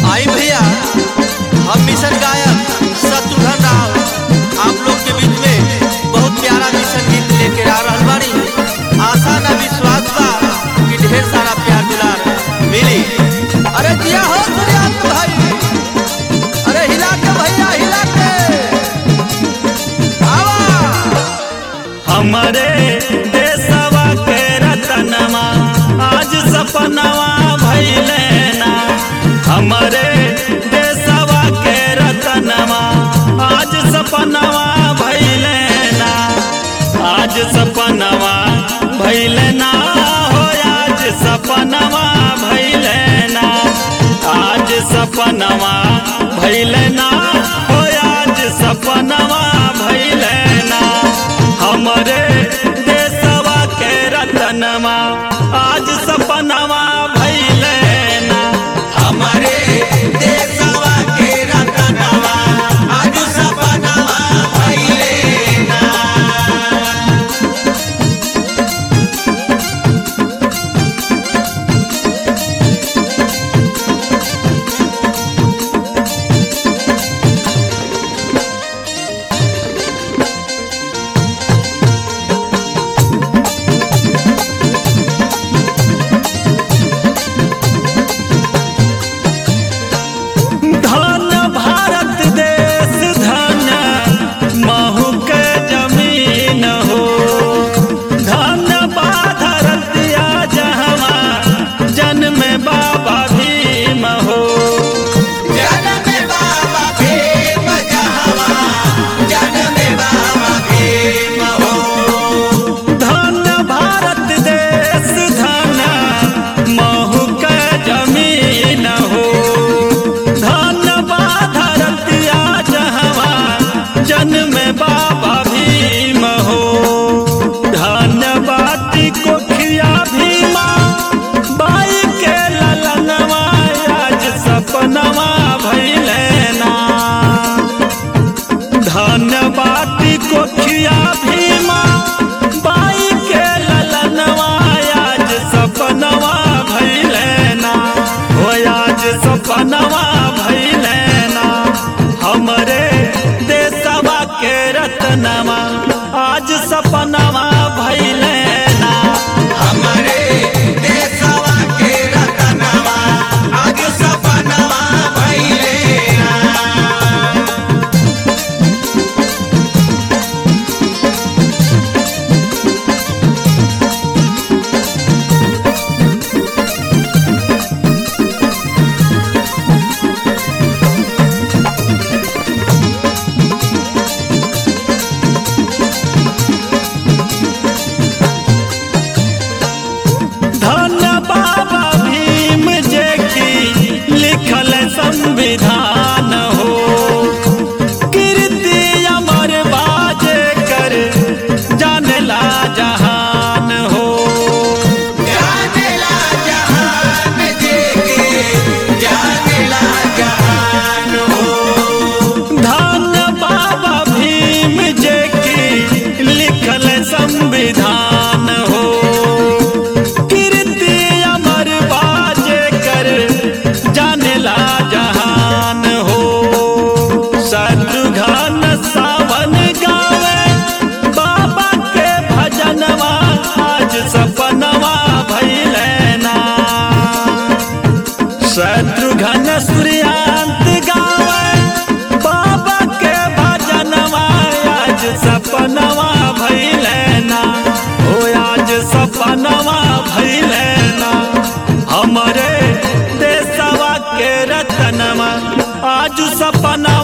आई भैया हम मिशन गायक शत्रुघ्न राव आप लोग के बीच में बहुत प्यारा मिशन गीत लेके आ रहल बानी आशा ना विश्वास बा कि ढेर सारा प्यार दुलार मिली अरे जिया हो सूर्यास्त भाई अरे हिला के भैया हिला के आवा हमरे देशवा के रतनवा आज सपनवा भइले ना हमरे देशवा के रतनवा आज सपनवा भइले ना आज सपनवा भइले ना हो आज सपनवा भइले ना आज सपनवा भइले ना हो आज सपनवा भइले ना हमरे देशवा के रतनवा आज सपनवा भइले ना हमारे देशवा के रतनवा आज सपनवा भइले ना धन भारत देश धन महू के जमीन हो धन बाधरतिया जहवा जन्म बाबा भीम हो जनम बाबा भीम जहवा जनम बाबा भीम हो धन भारत देश धन महू के जमीन हो धन बाधरतिया जहवा जन्म बाबा भीम हो धन बाटी कोखिया भीमा बाई के ललनवा आज सपनवा भइले ना धन बाटी कोखिया भीमा बाई के ललनवा आज सपनवा भइले ना हो आज सपनवा भइले ना हमरे देशवा के रतनवा आज सपनवा भइले ना हमारे देशवा के रतनवा आज सपनवा भइले ना धन बाबा भीम जे की लिखल संविधान हो कीर्ति अमर बाजे कर जानला जहान हो जानेला जहान जेके जानेला जहान हो धन बाबा भीम जे की लिखल संविधान हो कीर्ति अमर बाजे कर जानला जहान हो शत्रुघ्न सावन गावे बाबा के भजनवा आज सपनवा भइले ना शत्रुघ्न सूर्यांत गावे बाबा के भजनवा आज सपनवा भइले ना ओ आज सपनवा भइले ना हमरे देशवा के रतनवा आज सपना